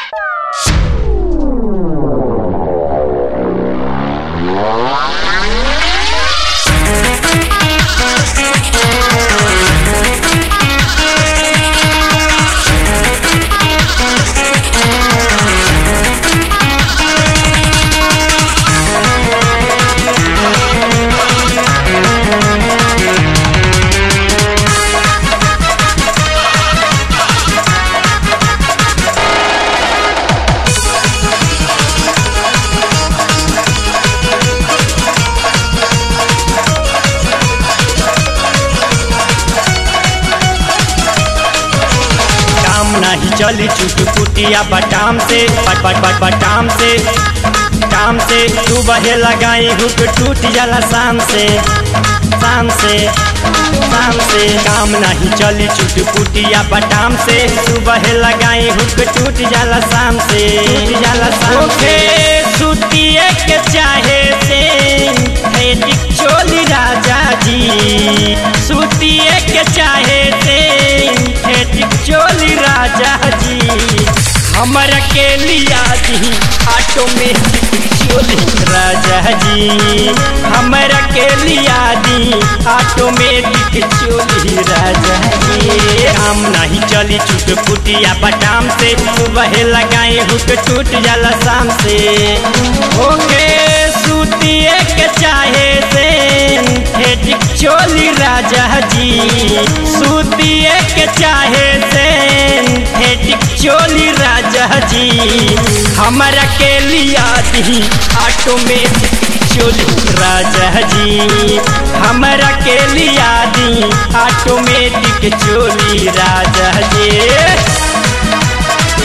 काम नहीं चली चुट कुटिया बटाम से बट बट बट बटाम से काम से सुबह लगाई हुक टूट जाला शाम से शाम से शाम से काम नहीं चली चुट कुटिया बटाम से सुबह लगाई हुक टूट जाला शाम से टूट जाला शाम से सुतिए के चाहे से फेटिक चोली राजा जी सुतिए के चाहे से फेटिक चोली राजा जी हमर के लिया दी ऑटोमेटिक चोली राजा जी हमर के लिया दी ऑटोमेटिक चोली राजा जी काम नहीं चली चुट पुटिया बटाम से सुबह लगाए हुक टूट जाला शाम से ओके सुतिए के चाहे से फेटिक चोली राजा जी सुतिए के चाहे से फेटिक चोली राजा जी हमरा के लिया दी ऑटोमेटिक चोली राजा जी हमरा के लिया दी ऑटोमेटिक चोली राजा जी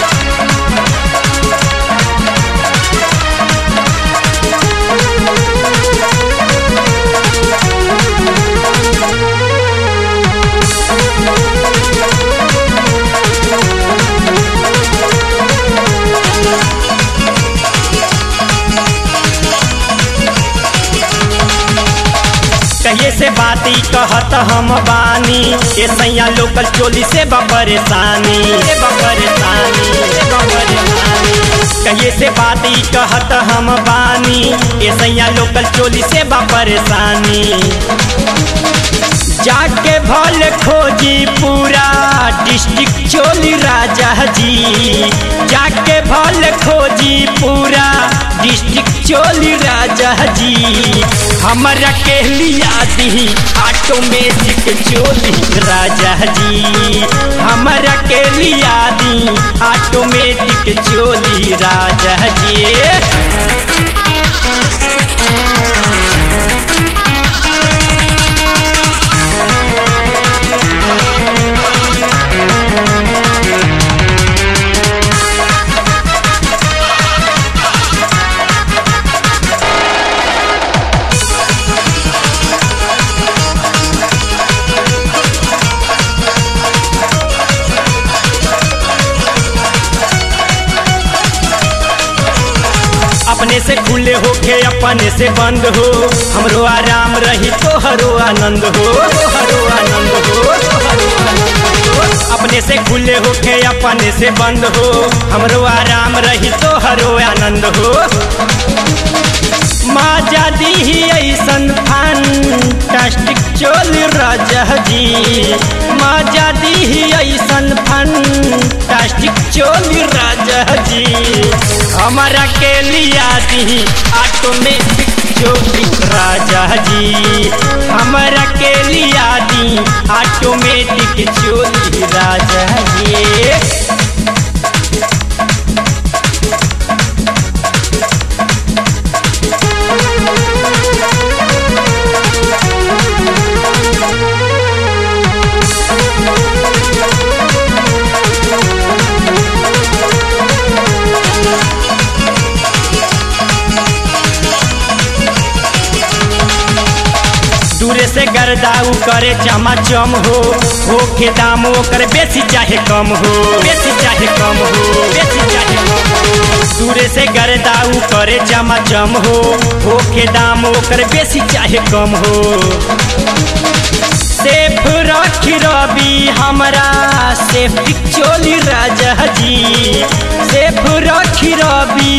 कहिए से बात ई कहत हम बानी ए सैया लोकल चोली से बा परेशानी से बा परेशानी से बा परेशानी कहिए से बात ई कहत हम बानी ए सैया लोकल चोली से बा परेशानी जाके भल खोजी पूरा डिस्ट्रिक्ट चोली राजा जी जाके भल खोजी पूरा डिस्ट्रिक्ट चोली राजा जी हमरा के लिया दी ऑटोमेटिक चोली राजा जी हमरा के लिया दी ऑटोमेटिक चोली राजा जी अपने से खुले होके अपने से बंद हो हमरो आराम रही तोहरो आनंद हो तोहरो आनंद हो तोहरो आनंद हो। अपने से खुले होके अपने से बंद हो हमरो आराम रही तोहरो आनंद हो माजा दी ऐसन फंटास्टिक चोल राजा जी माजा दी ऐसन फंटास्टिक चोल राजा जी हमारा के लिया दी ऑटोमेटिक चोली राजा जी हमारा के लिया दी ऑटोमेटिक चोली राजा जी दूरे से गर्दाऊ करे चमाचम हो होके दाम ओकर बेसी चाहे कम हो बेसी चाहे कम हो बेसी चाहे कम हो दूरे से गर्दाऊ करे चमाचम हो होके दाम ओकर बेसी चाहे कम हो सेफ रखी रवि हमरा सेफ्टी चोली राजा जी सेफ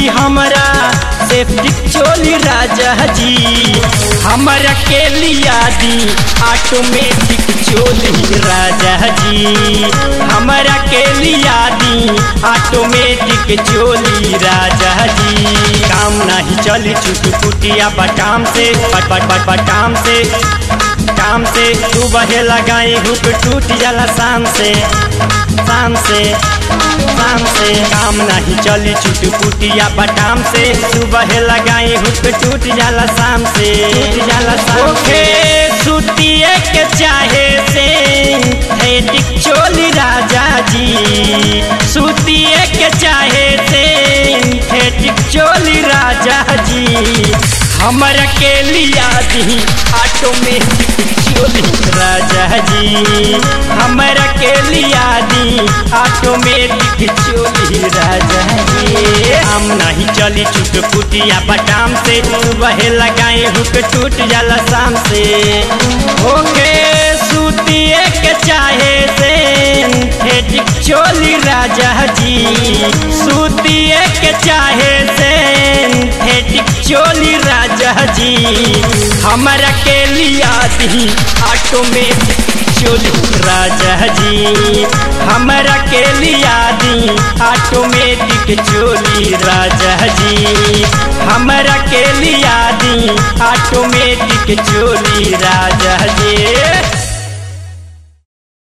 दी हमरा सेफ्टी चोली राजा जी हमरा के लिया दी ऑटोमेटिक चोली राजा जी हमरा के लिया दी ऑटोमेटिक चोली राजा जी काम नहीं चली चुटू कुटिया बटाम से बट बट बट बटाम से काम से सुबह लगाई हुक टूट जाला शाम से शाम से शाम से काम नहीं चली चुट कुटिया बटाम से सुबह लगाई हुक टूट जाला शाम से टूट जाला शाम से सुतिए के चाहे से हेटिक चोली राजा जी सुतिए के चाहे से हेटिक चोली राजा जी हमर के लिया दी ऑटोमेटिक चोली राजा जी हमर के लिया दी ऑटोमेटिक चोली राजा जी हम नहीं चली चुट पुटिया बटाम से वह लगाए हुक टूट जाला शाम से ओके सूतिए के चाहे से हेटिक चोली राजा जी सूतिए के चाहे से हेटिक चोली राजा जी हमरा के लिया दी ऑटोमेटिक चोली राजा जी हमरा के लिया दी ऑटोमेटिक चोली राजा जी हमरा के लिया दी ऑटोमेटिक चोली राजा जी